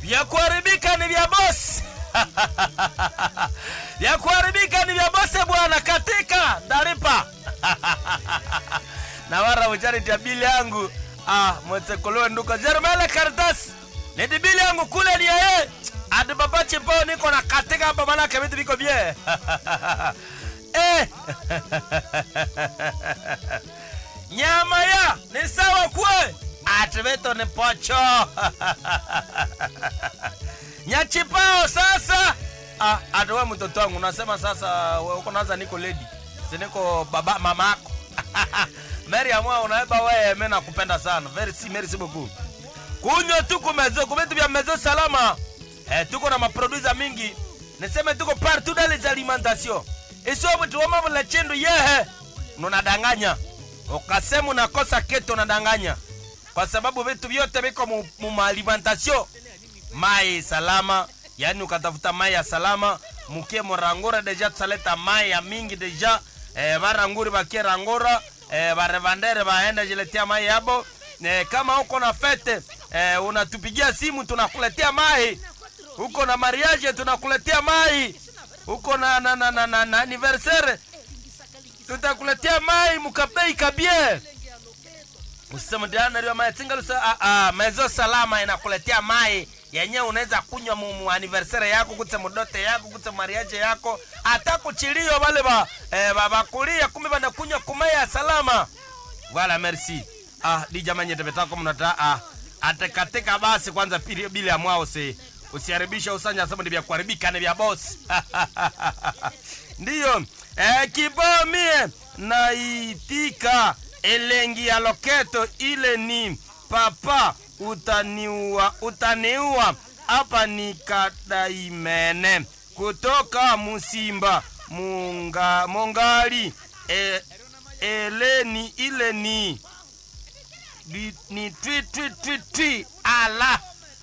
vya kuharibika ni vya bosi vya kuharibika ni vya bosi bwana katika ndalipa na wara uchariti ya bili yangu ah, mwetsekolowe nduka jerumele karitasi nidi bili yangu kule ni yeye ati baba chipo niko na katika hapa manake vitu viko bie eh. nyama ya ni sawa kwe ati vitu ni pocho nyachipao sasa ah, ati we mtoto wangu unasema sasa we uko naza niko ledi siniko baba mama yako meri amwa unaeba weye mi nakupenda sana merci merci beaucoup kunywa tu kumezo kuvitu vya mezo salama eh, tuko na maprodusa mingi niseme tuko partout dans les alimentations isobu tuwamavula chindu yehe nunadanganya ukasema unakosa ketu unadanganya kwa sababu vitu vyote viko mu, mu maalimentation mai salama yani ukatafuta mai ya salama mukie murangura deja tusaleta mai ya mingi deja eh, varanguri vakie rangura eh, varevandere vaenda jiletea mai yabo eh, kama uko na fete eh, unatupigia simu tunakuletea mai uko na mariage tunakuletea mai uko na, na, na, na, na, na anniversaire tutakuletea mai mukabei kabie usema ndianariwa mai tingalusa ah, ah, mezo salama inakuletea mai yenye unaweza kunywa mu, mu anniversaire yako kutse mudote yako kutse mariage yako hata kuchilio vale ba eh, bakulia kumbe banakunywa kumaya salama wala merci ah di jamani tepetako mnata ah atekatika basi kwanza pili bila ya mwao si usiharibisha usanya sababu vya kuharibika ni vya boss ndiyo eh, kibao mie naitika elengi ya loketo ile ni papa utaniua utaniua hapa ni kadaimene kutoka musimba munga mongali e, eleni ile ni ni, ni twi twi twi twi ala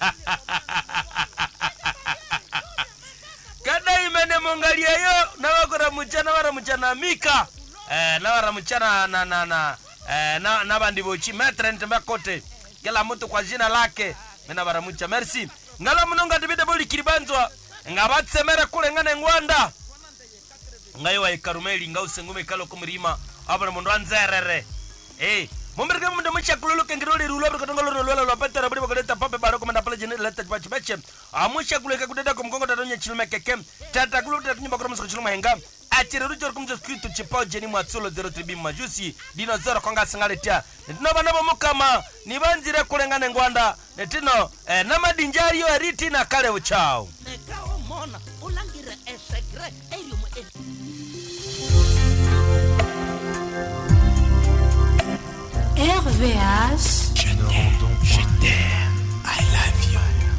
kadaimene mongali eyo nabakora muchana baramuchana mika eh, nabaramuchana na na na eh, na, na bandi bochi metre ntembakote kila mtu kwa jina lake mina baramucha merci ngala munonga tibide boli kiribanzwa nga batsemere kule ngane ngwanda ngayo wa ikarumeli ngause ngume kalo kumrima abana mundu anzerere eh mumbirike mundu mushakululuke ngiroli rulo bri katonga lolo lolo lolo patara bri bakaleta pape baro komanda pale jene leta pachi beche amushakuleke kudeda kumkongo tatonye chilume keke tata kuluta kunyumba kwa musko chiluma henga achire rucho kumzo skritu chipao jeni mwatsulo 03 majusi dino zero konga singaletia netino bana bomukama nibanzire kulengane ngwanda netino eh, namadinjari yo eriti na kale uchao nekawo mona ulangire esekre eriumu RVH Je t'aime, je t'aime.